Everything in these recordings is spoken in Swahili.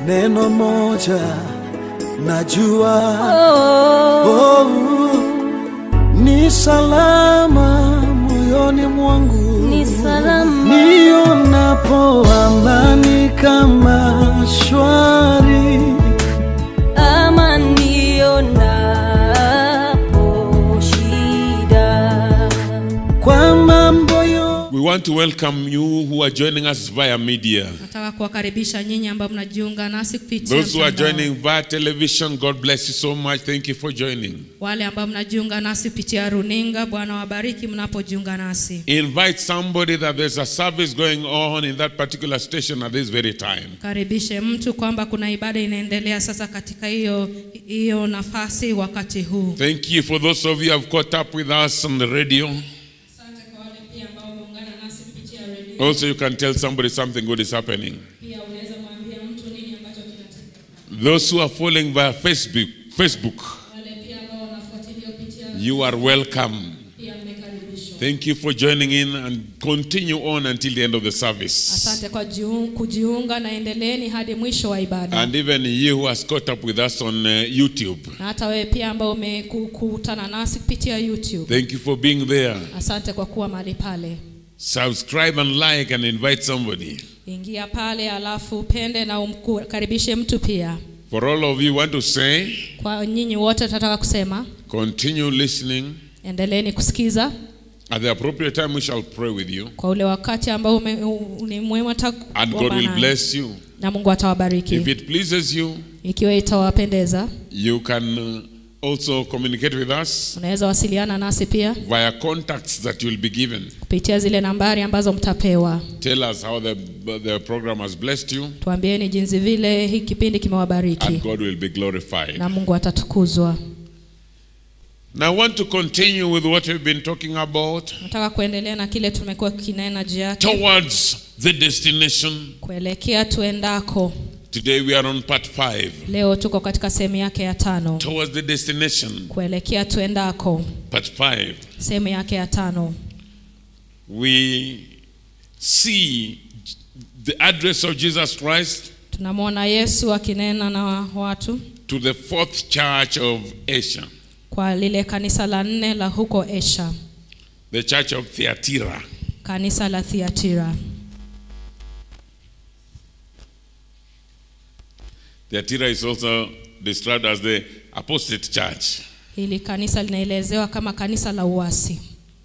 neno moja najua Oh, oh, ni salama moyoni mwangu ni salama nionapo amani kama shwari ama nionapo shida. kwa mambo yo We want to welcome you who are joining us via media. nataka kuwakaribisha nyinyi ambao mnajiunga nasi kupitia Those who are mtandao. joining via television, God bless you so much. Thank you for joining. wale ambao mnajiunga nasi kupitia runinga bwana wabariki mnapojiunga nasi Invite somebody that there's a service going on in that particular station at this very time. karibishe mtu kwamba kuna ibada inaendelea sasa katika hiyo hiyo nafasi wakati huu Thank you for those of you who have caught up with us on the radio. asante kwa wale pia ambao wameungana nasi kupitia redio Also, you can tell somebody something good is happening. pia unaweza mwambia mtu nini ambacho kinatendeka Those who are following via Facebook, Facebook, wale pia ambao wanafuatilia kupitia you are welcome. pia mmekaribishwa Thank you for joining in and continue on until the end of the service. asante kwa jiun- kujiunga na endeleeni hadi mwisho wa ibada And even you who has caught up with us on uh, YouTube, na hata wewe pia ambao umekutana nasi kupitia youtube thank you for being there. asante kwa kuwa mahali pale Subscribe and like and invite somebody. ingia pale alafu upende na umkaribishe mtu pia For all of you want to say, kwa nyinyi wote tunataka kusema continue listening. endeleeni kusikiza At the appropriate time, we shall pray with you. kwa ule wakati ambao ume- u- ni muhimu hata And God kuomba will nanyi. bless you. na mungu atawabariki If it pleases you, ikiwa itawapendeza you can uh, also communicate with us unaweza wasiliana nasi pia via contacts that you'll be given. kupitia zile nambari ambazo mtapewa Tell us how the, the program has blessed you, tuambieni jinsi vile hii kipindi kimewabariki and God will be glorified. na mungu atatukuzwa Now, I want to continue with what we've been talking about nataka kuendelea na kile tumekuwa kinena juu yake towards the destination. kuelekea tuendako Today, we are on part five leo tuko katika sehemu yake ya tano towards the destination. kuelekea tuendako Part five. sehemu yake ya tano We see the address of Jesus Christ tunamwona yesu akinena na watu to the fourth church of Asia, kwa lile kanisa la nne la huko esha the church of Thyatira. kanisa la thiatira Thyatira is also described as the apostate church. hili kanisa linaelezewa kama kanisa la uasi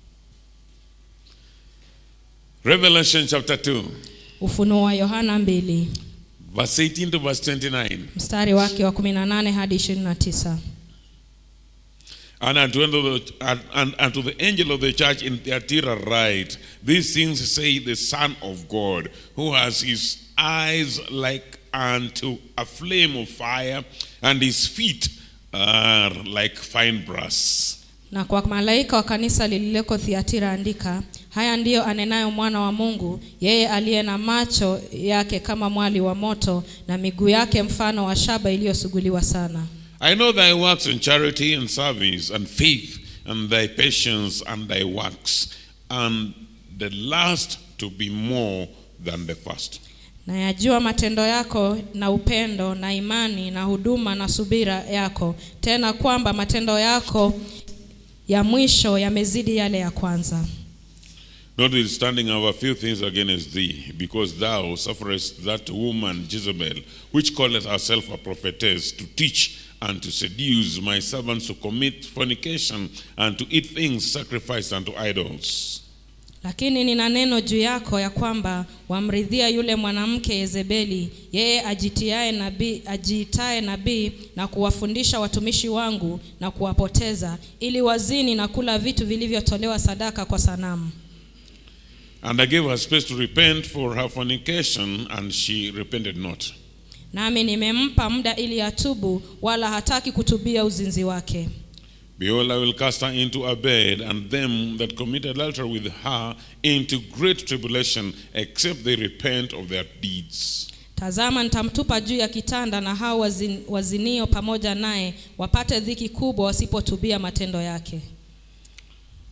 Revelation chapter 2, ufunuo wa yohana 2 verse 18 to verse 29. mstari wake wa 18 hadi 29 And unto, the, and, and unto the angel of the church in Thyatira write, These things say the Son of God, who has his eyes like unto a flame of fire, and his feet are like fine brass. na kwa malaika wa kanisa lililoko thiatira andika haya ndiyo anenayo mwana wa mungu yeye aliye na macho yake kama mwali wa moto na miguu yake mfano wa shaba iliyosuguliwa sana I know thy works in charity and service and faith and thy patience and thy works, and the last to be more than the first. na yajua matendo yako na upendo na imani na huduma na subira yako tena kwamba matendo yako ya mwisho yamezidi yale ya kwanza Notwithstanding, I have a few things against thee, because thou sufferest that woman Jezebel, which calleth herself a prophetess, to teach and to seduce my servants to commit fornication and to eat things sacrificed unto idols. lakini nina neno juu yako ya kwamba wamridhia yule mwanamke Yezebeli, yeye ajitiaye nabii, ajiitaye nabii na kuwafundisha watumishi wangu na kuwapoteza, ili wazini na kula vitu vilivyotolewa sadaka kwa sanamu. And I gave her space to repent for her fornication, and she repented not. Nami nimempa muda ili atubu, wala hataki kutubia uzinzi wake. Behold, I will cast her into a bed, and them that commit adultery with her into great tribulation, except they repent of their deeds. Tazama, nitamtupa juu ya kitanda, na hao wazin, wazinio pamoja naye wapate dhiki kubwa, wasipotubia matendo yake.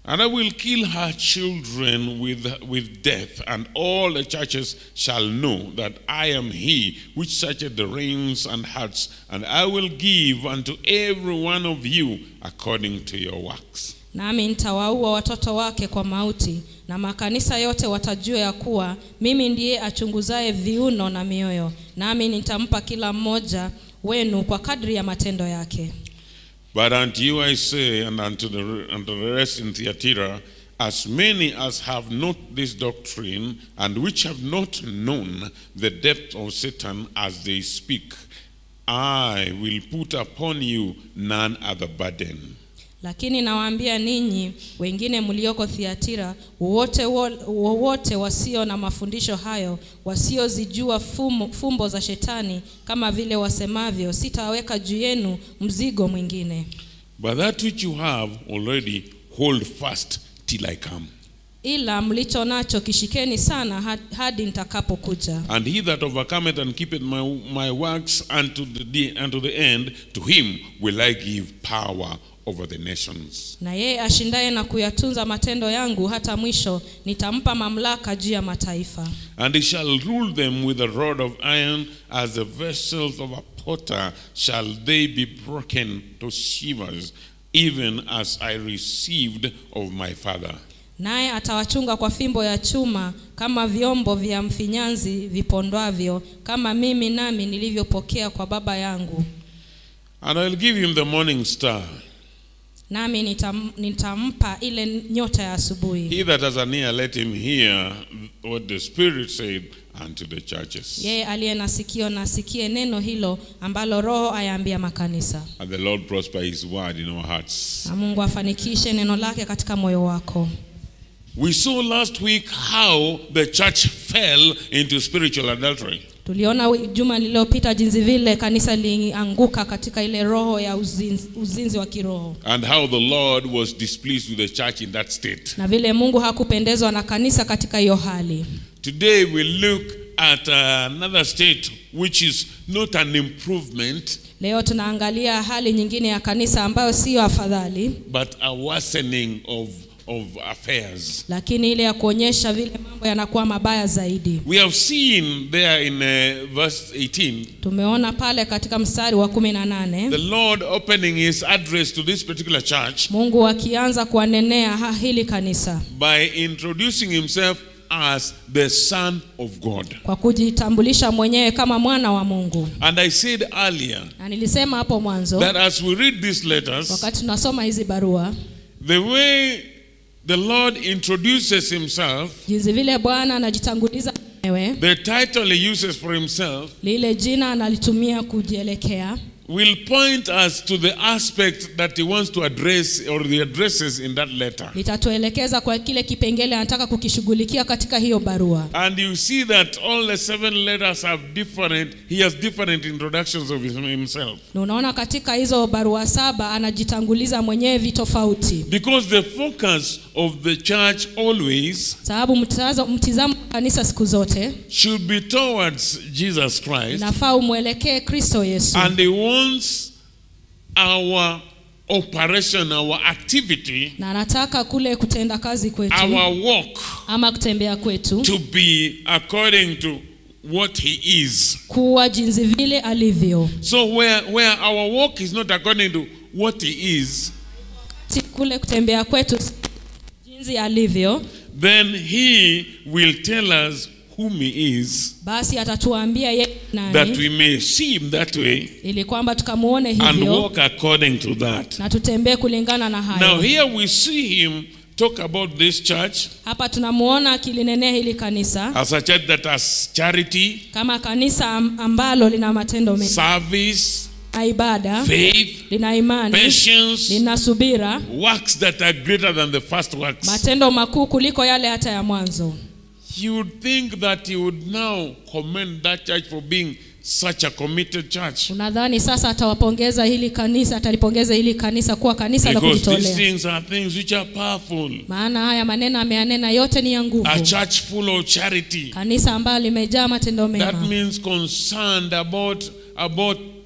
And I will kill her children with, with death, and all the churches shall know that I am he which searcheth the reins and hearts, and I will give unto every one of you according to your works. nami nitawaua watoto wake kwa mauti na makanisa yote watajua ya kuwa mimi ndiye achunguzaye viuno na mioyo nami nitampa kila mmoja wenu kwa kadri ya matendo yake But unto you I say, and unto the, unto the rest in Thyatira, as many as have not this doctrine, and which have not known the depth of Satan as they speak, I will put upon you none other burden. lakini nawaambia ninyi wengine mlioko thiatira wowote wo- wowote wasio na mafundisho hayo wasiozijua fumo- fumbo za shetani kama vile wasemavyo sitaweka juu yenu mzigo mwingine But that which you have already hold fast till I come. ila mlicho nacho kishikeni sana had- hadi nitakapokuja And he that overcometh and keepeth my, my works unto the, day- unto the end, to him will I give power over the nations. na yeye ashindaye na kuyatunza matendo yangu hata mwisho nitampa mamlaka juu ya mataifa And he shall rule them with a rod of iron, as the vessels of a potter shall they be broken to shivers, even as I received of my father. naye atawachunga kwa fimbo ya chuma kama vyombo vya mfinyanzi vipondwavyo kama mimi nami nilivyopokea kwa baba yangu And I will give him the morning star. nami nitam, nitampa ile nyota ya asubuhi He that has an ear, let him hear what the Spirit said unto the churches. yeye aliye na sikio na asikie neno hilo ambalo roho ayaambia makanisa And the Lord prosper his word in our hearts. na mungu afanikishe neno lake katika moyo wako We saw last week how the church fell into spiritual adultery. tuliona wi- juma lililopita jinsi vile kanisa lilianguka katika ile roho ya uzinzi, uzinzi wa kiroho and how the Lord was displeased with the church in that state. na vile mungu hakupendezwa na kanisa katika hiyo hali Today we look at another state which is not an improvement leo tunaangalia hali nyingine ya kanisa ambayo siyo afadhali but a worsening of, of affairs. lakini ile ya kuonyesha vile mambo yanakuwa mabaya zaidi We have seen there in uh, verse 18 tumeona pale katika mstari wa kumi na nane the Lord opening his address to this particular church mungu akianza kuwanenea ha- hili kanisa by introducing himself as the Son of God. kwa kujitambulisha mwenyewe kama mwana wa mungu And I said earlier na nilisema hapo mwanzo that as we read these letters, wakati tunasoma hizi barua the way the Lord introduces himself, jinsi vile bwana anajitanguliza mwenyewe the title he uses for himself, lile jina analitumia kujielekea will point us to the aspect that he wants to address or the addresses in that letter. litatuelekeza kwa kile kipengele anataka kukishughulikia katika hiyo barua And you see that all the seven letters have different, he has different introductions of his- himself. na unaona katika hizo barua saba anajitanguliza mwenyewe vitofauti Because the focus of the church always sababu mtazo- mtizamo wa kanisa siku zote should be towards Jesus Christ. nafaa umwelekee kristo yesu And he wants our operation, our activity, na anataka kule kutenda kazi kwetu our walk ama kutembea kwetu to be according to what he is. kuwa jinsi vile alivyo So where, where our walk is not according to what he is, Si kule kutembea kwetu jinsi alivyo then he will tell us whom he is, basi atatuambia yeye that nani we may see him that way ili kwamba tukamuone and hivyo walk according to that. na tutembee kulingana na Now hayo here we see him talk about this church hapa tunamuona akilinenea hili kanisa as a church that has charity, kama kanisa am- ambalo lina matendo mengi service, na ibada faith, lina imani patience, lina subira works that are greater than the first works. matendo makuu kuliko yale hata ya mwanzo You would think that he would now commend that church for being such a committed church. unadhani sasa atawapongeza hili kanisa atalipongeza hili kanisa kuwa kanisa la Because these kujitolea things are things which are powerful. maana haya maneno ameyanena yote ni ya nguvu A church full of charity. kanisa ambalo limejaa matendo That mema means concerned about about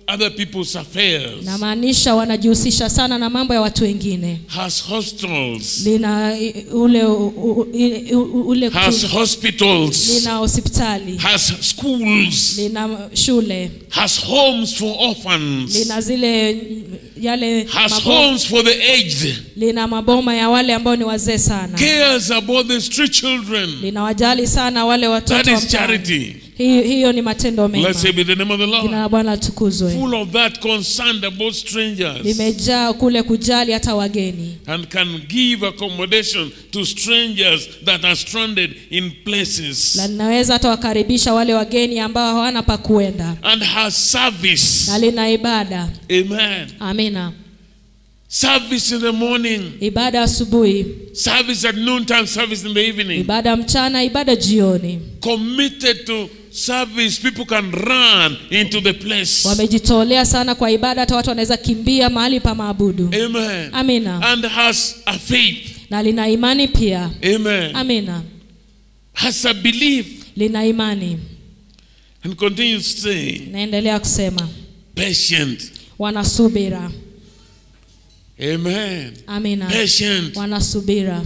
other people's affairs, inamaanisha wanajihusisha sana na mambo ya watu wengine has hostels, lina i- ule u- u- i- u- ule has hospitals, lina hospitali has schools, lina shule has homes for orphans, lina zile yale has mabo- homes for the aged, lina maboma ya wale ambao ni wazee sana cares about the street children. linawajali sana wale That watoto wa is mtaani. charity. hiyo, hiyo ni matendo mema Blessed be the name of the jina Lord. la bwana litukuzwe Full of that concerned about strangers limejaa kule kujali hata wageni and can give accommodation to strangers that are stranded in places na linaweza hata wakaribisha wale wageni ambao hawana pa kuenda and has service. na lina ibada Amen. amina Service in the morning, ibada asubuhi service at noontime, service in the evening. ibada mchana ibada jioni Committed to service, people can run into the place. wamejitolea sana kwa ibada hata watu wanaweza kimbia mahali pa maabudu Amen. amina And has a faith. na lina imani pia Amen. amina Has a belief. lina imani And continues saying, naendelea kusema patient. wanasubira Amen. amina Patient. wanasubira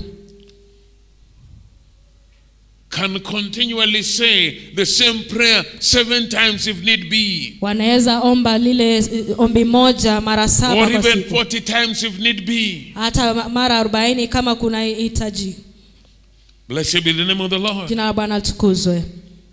Can continually say the same prayer seven times if need be. wanaweza omba lile eh, ombi moja mara saba Or kwa even siku 40 times if need be. hata ma- mara arobaini kama kuna hitaji Blessed be the name of the Lord. jina la bwana litukuzwe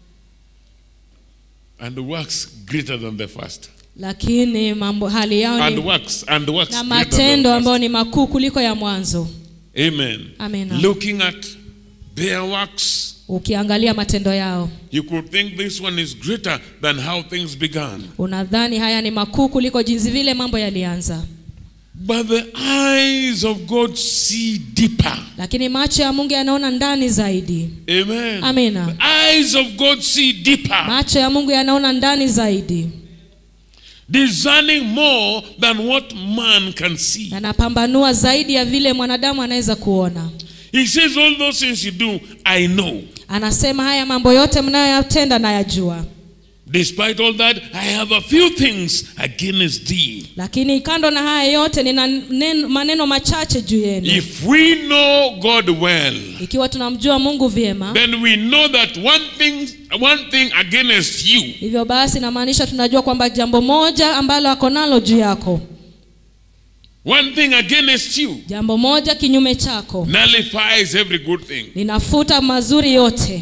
And works greater than the first. lakini mambo hali yao And ni, works and works na greater than matendo the ambayo first. ni makuu kuliko ya mwanzo Amen. Amen. Looking at their works, ukiangalia matendo yao you could think this one is greater than how things began. unadhani haya ni makuu kuliko jinsi vile mambo yalianza But the eyes of God see deeper. lakini macho ya mungu yanaona ndani zaidi Amen. amina The eyes of God see deeper, macho ya mungu yanaona ndani zaidi discerning more than what man can see. yanapambanua zaidi ya vile mwanadamu anaweza kuona He says, All those things you do, I know. anasema haya mambo yote mnayoyatenda nayajua Despite all that, I have a few things against thee. lakini kando na haya yote nina neno, maneno machache juu yenu If we know God well, ikiwa tunamjua mungu vyema then we know that one thing, one thing against you hivyo basi namaanisha tunajua kwamba jambo moja ambalo ako nalo juu yako One thing against you jambo moja kinyume chako nullifies every good thing. linafuta mazuri yote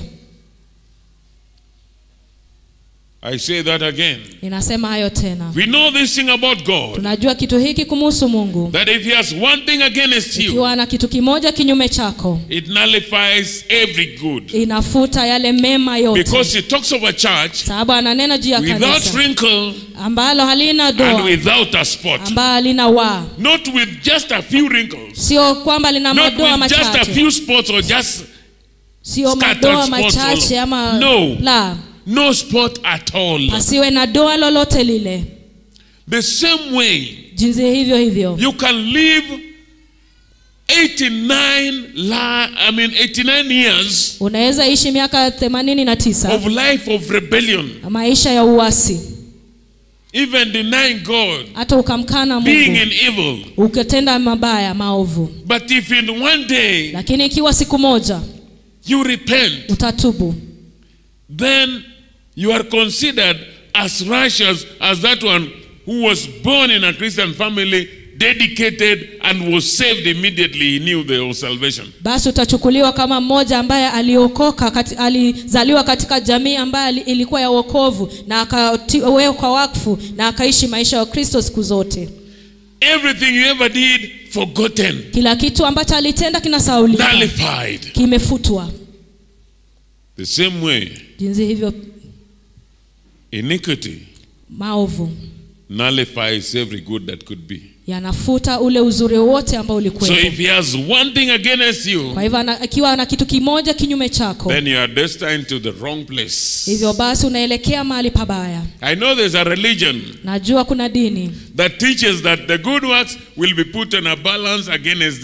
I say that again. ninasema hayo tena We know this thing about God tunajua kitu hiki kumuhusu mungu that if He has one thing against you, ikiwa na kitu kimoja kinyume chako it nullifies every good. inafuta yale mema yote Because He talks of a church sababu ananena juu ya without kanisa wrinkle ambalo halina and doa without a spot. ambalo halina waa Not with just a few wrinkles. sio kwamba lina Not madoa with just a machache few spots or just sio scattered madoa spots machache all- ama No. la no spot at all. pasiwe na doa lolote lile The same way jinsi hivyo hivyo you can live 89 la, I mean 89 years unaweza ishi miaka themanini na tisa of life of rebellion, maisha ya uasi even denying God, hata ukamkana being mungu in evil. ukitenda mabaya maovu But if in one day lakini ikiwa siku moja you repent, utatubu then you are considered as righteous as that one who was born in a Christian family, dedicated, and was saved immediately. He knew there was salvation. basi utachukuliwa kama mmoja ambaye aliokoka kati, alizaliwa katika jamii ambayo ali- ilikuwa ya wokovu na akawekwa wakfu na akaishi maisha ya kristo siku zote Everything you ever did, forgotten, kila kitu ambacho alitenda kinasaulika nullified. kimefutwa The same way, jinsi hivyo iniquity maovu nullifies every good that could be. yanafuta ule uzuri wote ambao So ulikuwepo if he has one thing against you, kwa hivyo ana- akiwa na kitu kimoja kinyume chako then you are destined to the wrong place. hivyo basi unaelekea mahali pabaya I know there's a religion najua kuna dini that teaches that the good works will be put on a balance against the,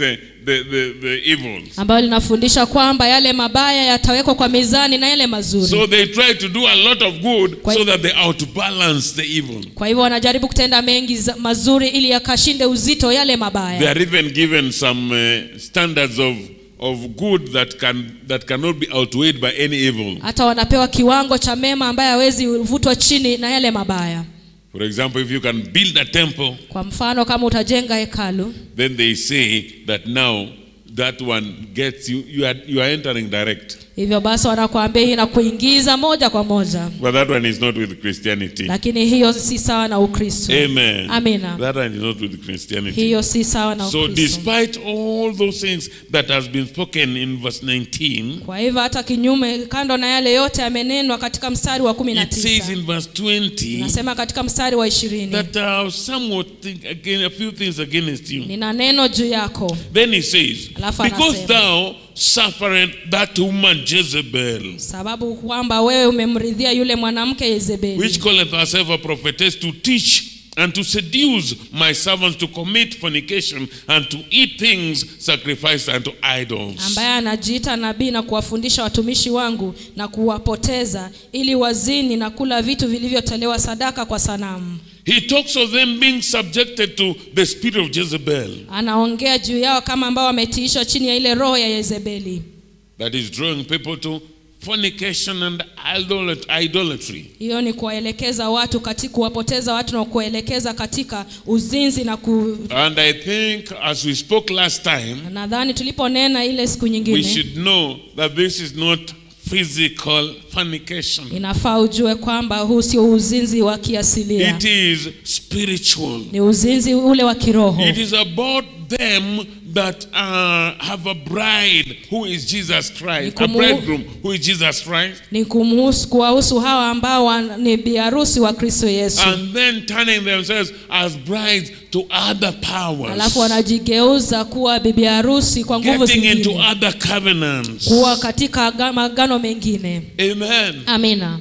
the, the, the evils. ambayo linafundisha kwamba yale mabaya yatawekwa kwa mizani na yale mazuri So they try to do a lot of good Kwa- so that they outbalance the evil. kwa hivyo wanajaribu kutenda mengi za- mazuri ili yakashinde uzito yale They mabaya are even given some uh, standards of, of good that, can, that cannot be outweighed by any evil. hata wanapewa kiwango cha mema ambaye hawezi vutwa chini na yale mabaya For example, if you can build a temple, kwa mfano kama utajenga hekalu then they say that now that one gets you, you are, you are entering direct. hivyo basi wanakuambia hii na kuingiza moja kwa moja But that one is not with Christianity. lakini hiyo si sawa na ukristo Amen. Amina. That one is not with Christianity. hiyo si sawa na So, ukristo despite all those things that has been spoken in verse 19, kwa hivyo hata kinyume kando na yale yote yamenenwa katika mstari wa kumi na it says tisa in verse 20 nasema katika mstari wa ishirini that uh, somewhat think again a few things against you. nina neno juu yako Then he says, Alafu Because anasema. thou suffered that woman Jezebel, sababu kwamba wewe umemridhia yule mwanamke Yezebeli which calleth herself a prophetess, to teach and to seduce my servants to commit fornication and to eat things sacrificed unto idols. ambaye anajiita nabii na kuwafundisha watumishi wangu na kuwapoteza ili wazini na kula vitu vilivyotolewa sadaka kwa sanamu He talks of them being subjected to the spirit of Jezebel anaongea juu yao kama ambao wametiishwa chini ya ile roho ya Yezebeli that is drawing people to fornication and idolat- idolatry. hiyo ni kuwaelekeza watu katika kuwapoteza watu na kuwaelekeza katika uzinzi na ku And I think, as we spoke last time, nadhani tuliponena ile siku we nyingine should know that this is not physical fornication. inafaa ujue kwamba huu sio uzinzi wa kiasilia It is spiritual. ni uzinzi ule wa kiroho It is about them that uh, have a bride who is Jesus Christ, a Nikumu- bridegroom who is Jesus Christ, ni kumhusu kuwahusu hawa ambao wa- ni biharusi wa kristo yesu and then turning themselves as brides to other powers, alafu wanajigeuza kuwa bibi harusi kwa nguvu getting into zingine other covenants. kuwa katika aga- magano mengine Amen. amina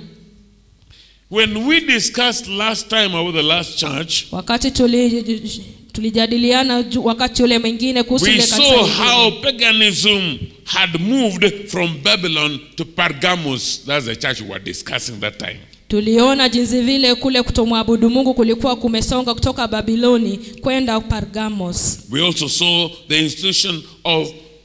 When we discussed last time about the last church, wakati tuli, tulijadiliana ju- wakati ule mwingine kuhusu we ile kanisa saw lingine. how paganism had moved from Babylon to Pergamos. That's the church we were discussing that time. tuliona jinsi vile kule kutomwabudu mungu kulikuwa kumesonga kutoka babiloni kwenda pargamos We also saw the institution of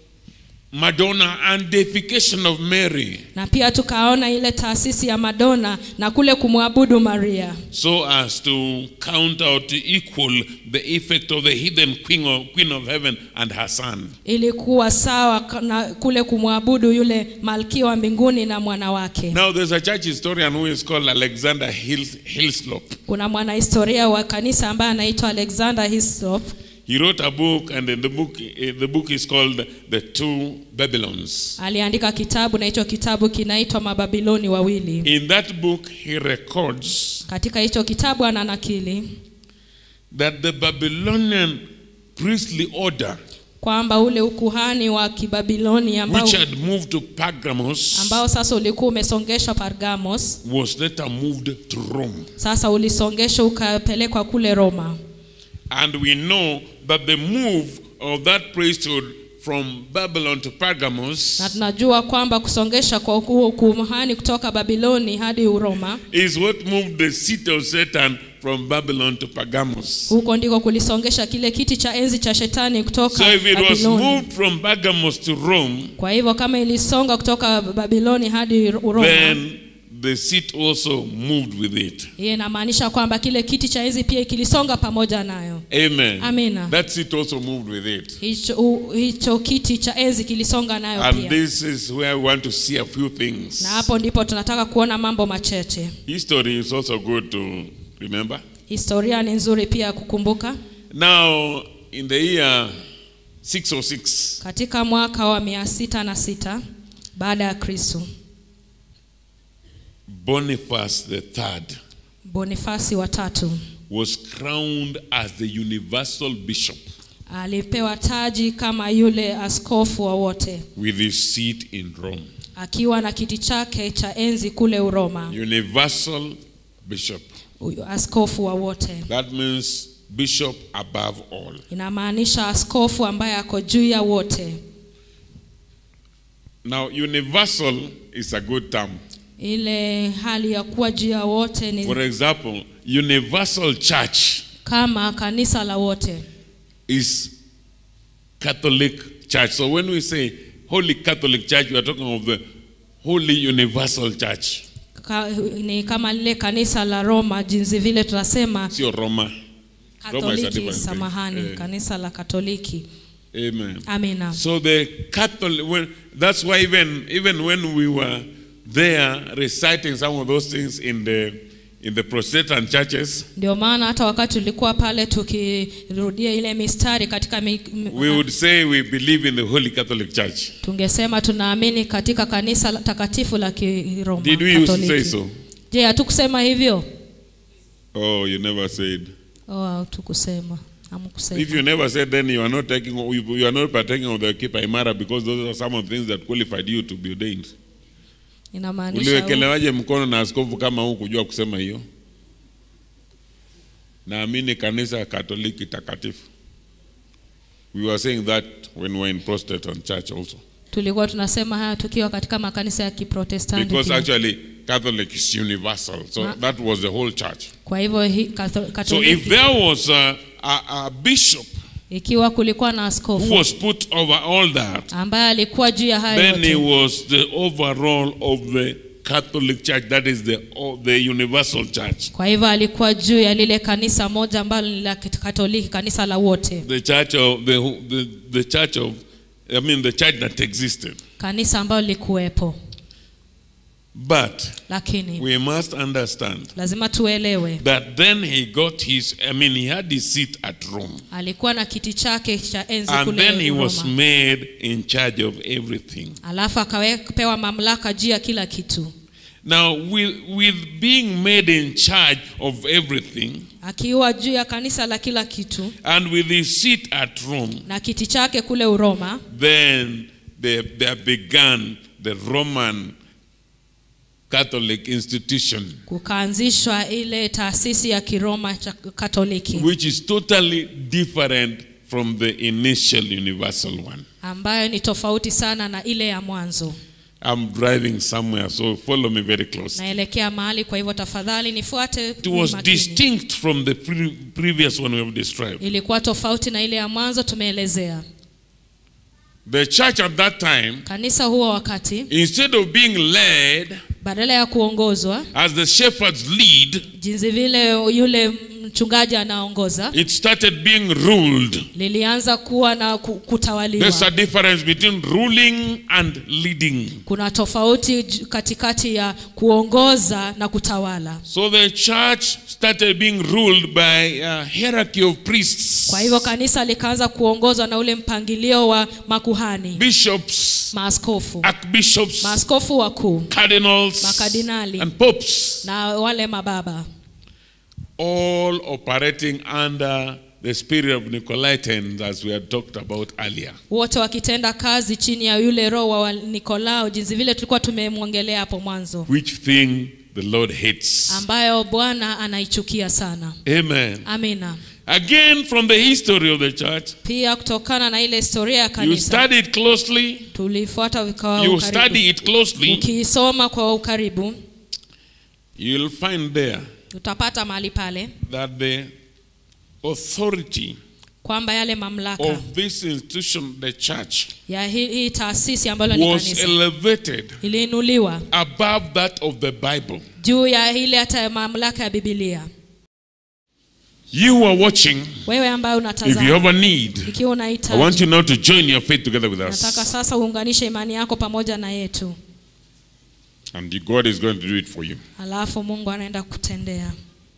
Madonna and deification of Mary, na pia tukaona ile taasisi ya madona na kule kumwabudu maria so as to count out to equal the effect of the hidden queen of, queen of heaven and her son. ilikuwa sawa ka- na kule kumwabudu yule malkia wa mbinguni na mwana wake Now, there's a church historian who is called Alexander Hils, Hillslop. kuna mwanahistoria wa kanisa ambaye anaitwa alexander hislop He wrote a book, and in the book, eh, the book is called The Two Babylons. aliandika kitabu na hicho kitabu kinaitwa mababiloni wawili In that book, he records katika hicho kitabu ana nakili that the Babylonian priestly order, kwamba ule ukuhani wa kibabiloni ambao, which had moved to Pergamos, ambao sasa ulikuwa umesongeshwa pargamos was later moved to Rome. sasa ulisongeshwa ukapelekwa kule roma And we know that the move of that priesthood from Babylon to na Pergamos tunajua kwamba kusongesha kwa huo ukuhani kutoka babiloni hadi uroma is what moved the seat of Satan from Babylon to Pergamos. huko ndiko kulisongesha kile kiti cha enzi cha shetani kutoka So if it was babiloni moved from Pergamos to Rome, kwa hivyo kama ilisonga kutoka babiloni hadi uroma then the seat also moved with it. hiyo inamaanisha kwamba kile kiti cha enzi pia kilisonga pamoja nayo Amen. Amina. That seat also moved with it. hicho, u- hicho kiti cha enzi kilisonga nayo And pia this is where I want to see a few things. na hapo ndipo tunataka kuona mambo macheche History is also good to remember. historia ni nzuri pia ya kukumbuka Now, in the year 606, katika mwaka wa mia sita na sita baada ya kristu Boniface the third bonifasi wa tatu was crowned as the universal bishop alipewa taji kama yule askofu wa wote with his seat in Rome. akiwa na kiti chake cha enzi kule uroma Universal bishop. Huyu askofu wa wote That means bishop above all. inamaanisha askofu ambaye ako juu ya wote Now, universal is a good term. ile hali ya kuwa juu ya wote ni For example, universal church kama kanisa la wote is Catholic church. So when we say Holy Catholic Church, we are talking of the Holy Universal Church. Ka, ni kama lile kanisa la Roma jinsi vile tunasema Sio Roma. Roma is a Katoliki, different thing. samahani, Eh. kanisa la Katoliki. Amen. Amina. So the Catholic, when, that's why even even when we were there reciting some of those things in the in the Protestant churches, Ndio maana hata wakati tulikuwa pale tukirudia ile mistari katika mi, m- we would say we believe in the Holy Catholic Church. tungesema tunaamini katika kanisa la- takatifu la Kiroma Did we used to Katoliki. say so? Je, hatukusema hivyo? Oh, you never said. Oh, hatukusema. Hamkusema. If you never said, then you are not taking you you are not partaking of the Kipa Imara because those are some of the things that qualified you to be ordained. Inamaanisha Uliwekelewaje mkono na askofu kama huu kujua kusema hiyo? Naamini kanisa Katoliki takatifu. We were saying that when we were in Protestant church also. tulikuwa tunasema haya tukiwa katika makanisa ya Kiprotestanti. Because pia. actually Catholic is universal. So Ma- that was the whole church. Kwa hivyo hii Katho- So if Katoliki there was a, a, a bishop ikiwa kulikuwa na who askofu was put over all that, ambaye alikuwa juu ya hayo then he yote, was the overall of the Catholic Church, that is the, of the universal church. kwa hivyo alikuwa juu ya lile kanisa moja ambalo ni la Katoliki, kanisa la wote, The church of the, the, the church of I mean the church that existed. kanisa ambalo lilikuwepo. But Lakini we must understand lazima tuelewe, that then he got his I mean he had his seat at Rome. alikuwa na kiti chake cha enzi And then he kule was Roma, made in charge of everything. alafu akapewa mamlaka juu ya kila kitu. Now with, with being made in charge of everything Akiwa juu ya kanisa la kila kitu and with his seat at Rome, na kiti chake kule Uroma, then there, there began the Roman Catholic institution, kukaanzishwa ile taasisi ya Kiroma cha Katoliki which is totally different from the initial universal one. ambayo ni tofauti sana na ile ya mwanzo. I'm driving somewhere, so follow me very close. Naelekea mahali, kwa hivyo tafadhali nifuate It was makini. distinct from the pre- previous one we have described. Ilikuwa tofauti na ile ya mwanzo tumeelezea. The church at that time, Kanisa huo wakati instead of being led badala ya kuongozwa as the shepherds lead, jinsi vile yule mchungaji anaongoza, it started being ruled. lilianza kuwa na ku- kutawaliwa. There's a difference between ruling and leading. Kuna tofauti j- katikati ya kuongoza na kutawala. So the church started being ruled by a hierarchy of priests, Kwa hivyo kanisa likaanza kuongozwa na ule mpangilio wa makuhani, bishops, maaskofu, archbishops, maaskofu wakuu cardinals, Makardinali. and popes, na wale mababa, all operating under the spirit of Nicolaitans, as we had talked about earlier. wote wakitenda kazi chini ya yule roho wa Nikolao, jinsi vile tulikuwa tumemwongelea hapo mwanzo, which thing the Lord hates. ambayo Bwana anaichukia sana. Amen. Amina. Again, from the history of the church, Pia kutokana na ile historia ya you kanisa study it closely, tulifuata vikao you ukaribu. study it closely, Ukiisoma kwa ukaribu you'll find there utapata mahali pale that the authority kwamba yale mamlaka of this institution, the church, ya hii, hii taasisi ambalo ni was kanisa elevated iliinuliwa above that of the Bible. juu ya ile hata ya mamlaka ya Biblia. You are watching. Wewe ambaye If you unatazama, have a need, ikiwa I want unahitaji, you now to join your faith together with nataka us. sasa uunganishe imani yako pamoja na yetu, And God is going to do it for you. alafu Mungu anaenda kutendea.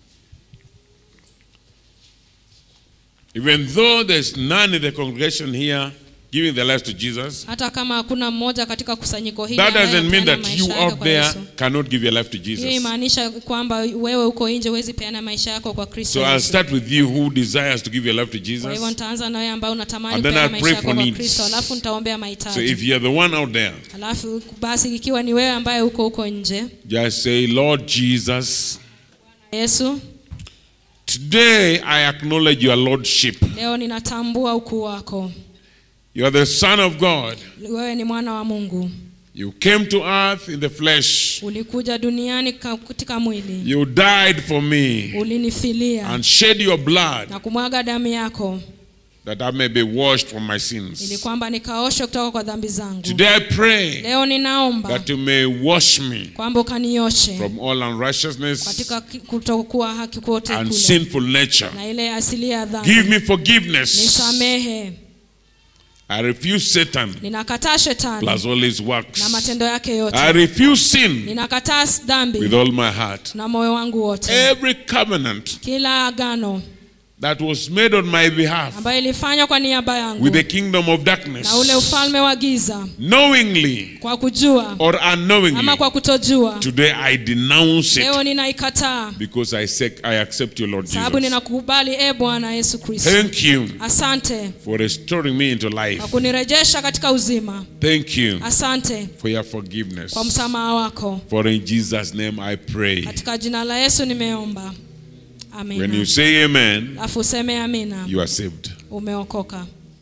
Even though there's none in the congregation here giving their lives to Jesus, Hata kama hakuna mmoja katika kusanyiko hili that doesn't mean anayepeana that you maisha yake out kwa there Yesu. cannot give your life to Hiyo Jesus. imaanisha kwamba wewe uko nje huwezi peana maisha yako kwa Kristo So I'll Yesu. start with you who desires to give your life to Kwa hivyo Jesus. nitaanza na wewe ambao unatamani And then peana I'll maisha pray yako for kwa needs. Kristo, alafu nitaombea So mahitaji. if you're the one out there, Alafu basi ikiwa ni wewe ambaye uko huko nje, just say, Lord Jesus, Yesu, Today I acknowledge your lordship. leo ninatambua ukuu wako You are the Son of God. wewe ni mwana wa mungu You came to earth in the flesh. ulikuja duniani ka- katika mwili You died for me ulinifilia and shed your blood na kumwaga damu yako that I may be washed from my ili sins. kwamba nikaoshwe kutoka kwa dhambi zangu Today I pray leo ninaomba that you may wash me kwamba ukanioshe from all unrighteousness katika ki- kutokuwa haki kote and kule sinful nature. na ile asili ya Give dhambi me forgiveness. nisamehe I refuse Satan ninakataa shetani plus all his works. na matendo yake I yote refuse sin ninakataa with dhambi all my heart. na moyo wangu wote Every covenant kila agano that was made on my behalf ambayo ilifanywa kwa niaba yangu with the kingdom of na darkness, ule ufalme wa giza knowingly kwa kujua or unknowingly, ama kwa kutojua today I denounce leo it ninaikataa because I, say, I accept you, Lord sababu Jesus. ninakukubali e bwana yesu kristo Thank you asante for restoring me into life. kwa kunirejesha katika uzima Thank you asante for your forgiveness. kwa msamaha wako For in Jesus' name I pray. katika jina la yesu nimeomba When you amina say amen, alafu useme amina you are saved. umeokoka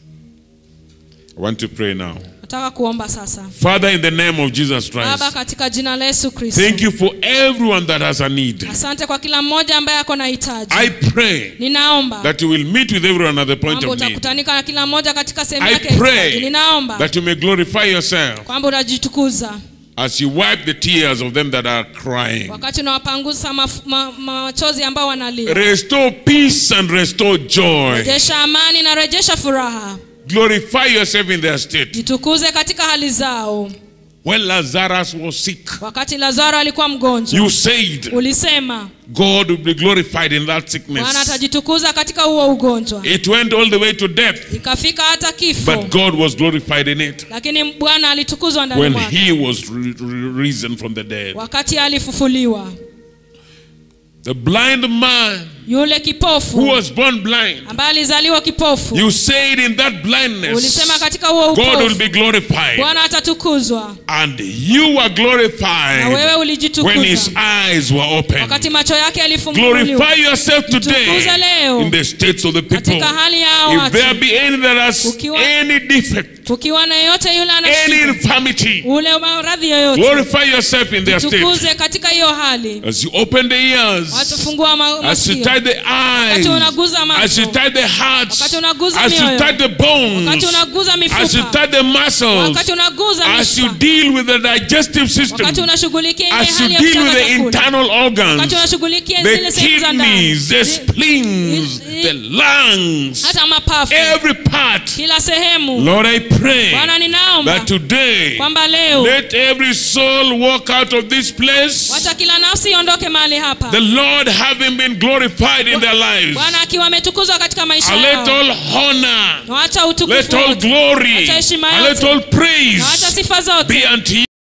I want to pray now. nataka kuomba sasa Father, in the name of Jesus baba Christ, katika jina la yesu kristo thank you for everyone that has a need. asante kwa kila mmoja ambaye ako na hitaji I pray ninaomba that you will meet with everyone at the point kwamba of need. utakutanika na kila mmoja katika sehemu I yake ya hitaji. pray ninaomba that you may glorify yourself kwamba utajitukuza as you wipe the tears of them that are crying. wakati unawapanguza maf- ma- machozi ambao wanalia Restore peace and restore joy. rejesha amani na rejesha furaha Glorify yourself in their state. jitukuze katika hali zao When Lazarus was sick, wakati lazaro alikuwa mgonjwa you said ulisema God will be glorified in that bwana sickness. atajitukuza katika huo ugonjwa It went all the way to death, ikafika hata kifo but God was glorified in it lakini bwana alitukuzwa ndani when mwake he was re- re- risen from the dead. wakati alifufuliwa The blind man yule who kipofu was born blind, ambaye alizaliwa kipofu you said in that blindness, ulisema katika huo God will upofu be glorified. bwana atatukuzwa And you were na glorified wewe when his ulijitukuza eyes were open. wakati macho yake yalifunguliwa Glorify yourself today Jitukuze leo in the states of the people. katika hali ya hao If watu there be any that has Kukiwa- any defect, kukiwa na yeyote yule ana any shida infirmity, ule maradhi yoyote glorify yourself in their state. tukuze katika hiyo hali As you open the ears, watufungua ma- as you masikio tie the eyes, Wakati unaguza macho. as you tie the hearts, Wakati unaguza as you mioyo. tie the bones, wakati unaguza as you mifupa tie the muscles, wakati unaguza as you mishipa deal with the digestive system, wakati unashughulikia ile as you hali ya deal with kusaga the chakula internal organs, wakati unashughulikia the zile sehemu za ndani kidneys, the Zi- spleens, i- the lungs, hata mapafu every part. kila sehemu Lord, I pray bwana ninaomba that today kwamba leo let every soul walk out of this place. wacha kila nafsi iondoke mahali hapa The Lord having been glorified in their lives. bwana akiwa ametukuzwa katika maisha And let yao all honor, na wacha let utukufu all wote glory, Wacha heshima and let yote. all na wacha praise sifa zote be unto you.